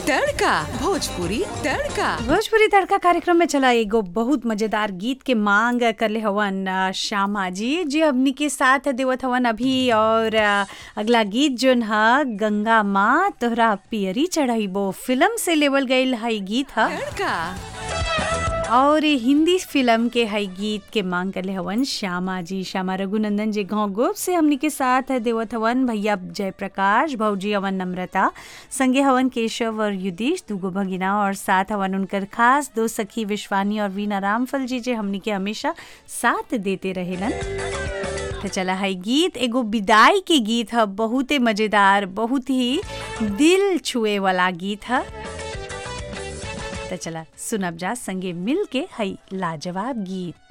तड़का भोजपुरी तड़का भोजपुरी तड़का कार्यक्रम में चला एगो बहुत मजेदार गीत के मांग करले हवन अ, श्यामा जी जी हमनी के साथ देवत हवन अभी और अ, अगला गीत जोन ह गंगा माँ तोहरा पियरी चढ़ाइबो फिल्म से लेवल गईल हई गीत ह तड़का और ये हिंदी फिल्म के हई गीत के मांग करले हवन श्यामा जी श्यामा रघुनंदन जी गाँव गोप से हमनी के साथ देवत हवन भैया जयप्रकाश भौजी हवन नम्रता संगे हवन केशव और युधीश दूगो भगिना और साथ हवन उनकर खास दो सखी विश्वानी और वीना रामफल जी जे हमनी के हमेशा साथ देते रहेलन तो चला है गीत एगो विदाई के गीत है बहुते मजेदार बहुत ही दिल छुए वाला गीत है तो चला सुनब जा संगे मिल के हई लाजवाब गीत